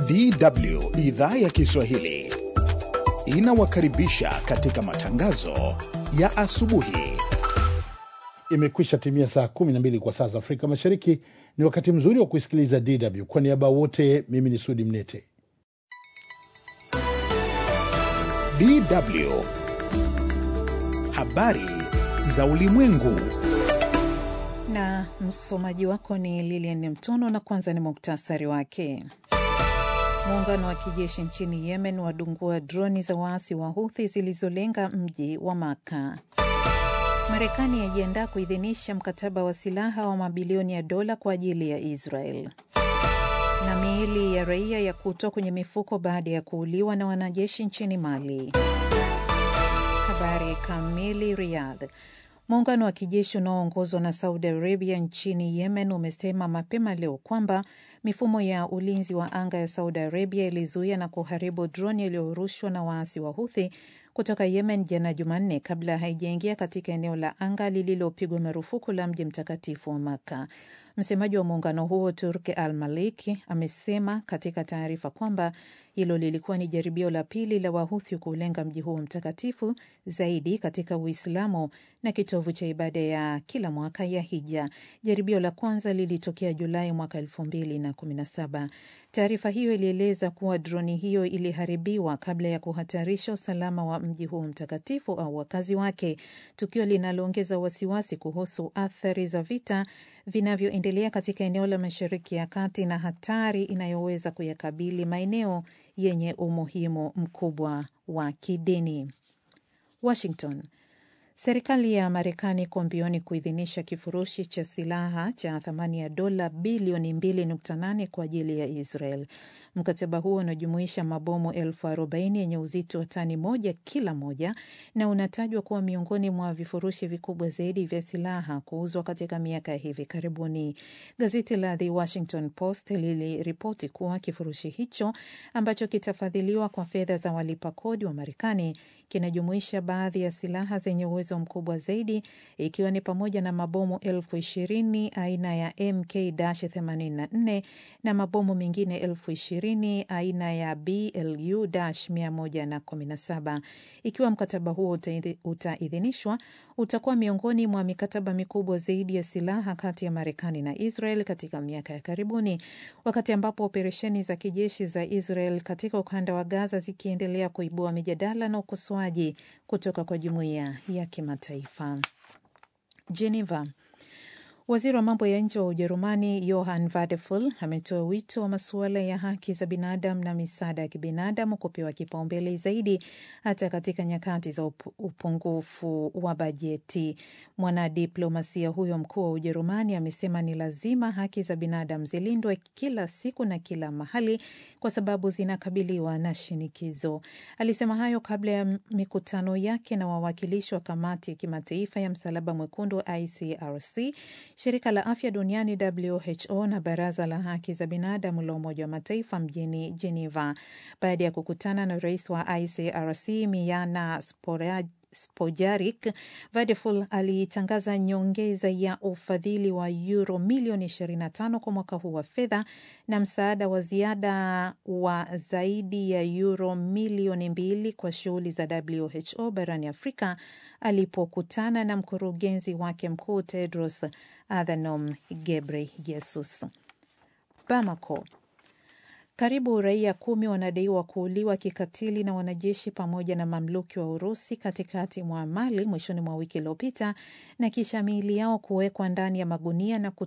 DW idhaa ya Kiswahili inawakaribisha katika matangazo ya asubuhi. Imekwisha timia saa 12 kwa saa za Afrika Mashariki. Ni wakati mzuri wa kuisikiliza DW. Kwa niaba wote, mimi ni Sudi Mnete. DW habari za ulimwengu. na msomaji wako ni Lilian Mtono, na kwanza ni muktasari wake. Muungano wa kijeshi nchini Yemen wadungua droni za waasi wa Huthi zilizolenga mji wa Maka. Marekani yajiandaa kuidhinisha mkataba wa silaha wa mabilioni ya dola kwa ajili ya Israel. Na miili ya raia ya kutwa kwenye mifuko baada ya kuuliwa na wanajeshi nchini Mali. Habari kamili. Riyadh. Muungano wa kijeshi unaoongozwa na Saudi Arabia nchini Yemen umesema mapema leo kwamba mifumo ya ulinzi wa anga ya Saudi Arabia ilizuia na kuharibu droni iliyorushwa na waasi wa Huthi kutoka Yemen jana Jumanne, kabla haijaingia katika eneo la anga lililopigwa marufuku la mji mtakatifu wa Maka. Msemaji wa muungano huo Turki Al Maliki amesema katika taarifa kwamba hilo lilikuwa ni jaribio la pili la Wahuthi kuulenga mji huo mtakatifu zaidi katika Uislamu na kitovu cha ibada ya kila mwaka ya Hija. Jaribio la kwanza lilitokea Julai mwaka elfu mbili na kumi na saba. Taarifa hiyo ilieleza kuwa droni hiyo iliharibiwa kabla ya kuhatarisha usalama wa mji huo mtakatifu au wakazi wake, tukio linaloongeza wasiwasi kuhusu athari za vita vinavyoendelea katika eneo la Mashariki ya Kati na hatari inayoweza kuyakabili maeneo yenye umuhimu mkubwa wa kidini. Washington. Serikali ya Marekani iko mbioni kuidhinisha kifurushi cha silaha cha thamani ya dola bilioni 2.8 kwa ajili ya Israel. Mkataba huo unajumuisha mabomu elfu arobaini yenye uzito wa tani moja kila moja na unatajwa kuwa miongoni mwa vifurushi vikubwa zaidi vya silaha kuuzwa katika miaka ya hivi karibuni. Gazeti la The Washington Post liliripoti kuwa kifurushi hicho ambacho kitafadhiliwa kwa fedha za walipa kodi wa Marekani kinajumuisha baadhi ya silaha zenye uwezo mkubwa zaidi ikiwa ni pamoja na mabomu elfu ishirini aina ya MK-84 na mabomu mengine elfu ishirini aina ya BLU-117. Ikiwa mkataba huo utaidhinishwa, utakuwa miongoni mwa mikataba mikubwa zaidi ya silaha kati ya Marekani na Israel katika miaka ya karibuni, wakati ambapo operesheni za kijeshi za Israel katika ukanda wa Gaza zikiendelea kuibua mijadala na ukosoaji kutoka kwa jumuiya ya kimataifa. Geneva. Waziri wa mambo ya nje wa Ujerumani Johann Wadephul ametoa wito wa masuala ya haki za binadamu na misaada ya kibinadamu kupewa kipaumbele zaidi hata katika nyakati za upungufu wa bajeti. Mwanadiplomasia huyo mkuu wa Ujerumani amesema ni lazima haki za binadamu zilindwe kila siku na kila mahali kwa sababu zinakabiliwa na shinikizo. Alisema hayo kabla ya mikutano yake na wawakilishi wa kamati ya kimataifa ya Msalaba Mwekundu ICRC shirika la afya duniani WHO na baraza la haki za binadamu la Umoja wa Mataifa mjini Geneva baada ya kukutana na rais wa ICRC Miana Spojarik. Vadeful alitangaza nyongeza ya ufadhili wa euro milioni 25 kwa mwaka huu wa fedha na msaada wa ziada wa zaidi ya euro milioni mbili kwa shughuli za WHO barani Afrika alipokutana na mkurugenzi wake mkuu Tedros Adhanom Ghebreyesus. Bamako. Karibu raia kumi wanadaiwa kuuliwa kikatili na wanajeshi pamoja na mamluki wa Urusi katikati mwa Mali mwishoni mwa wiki iliyopita na kisha miili yao kuwekwa ndani ya magunia na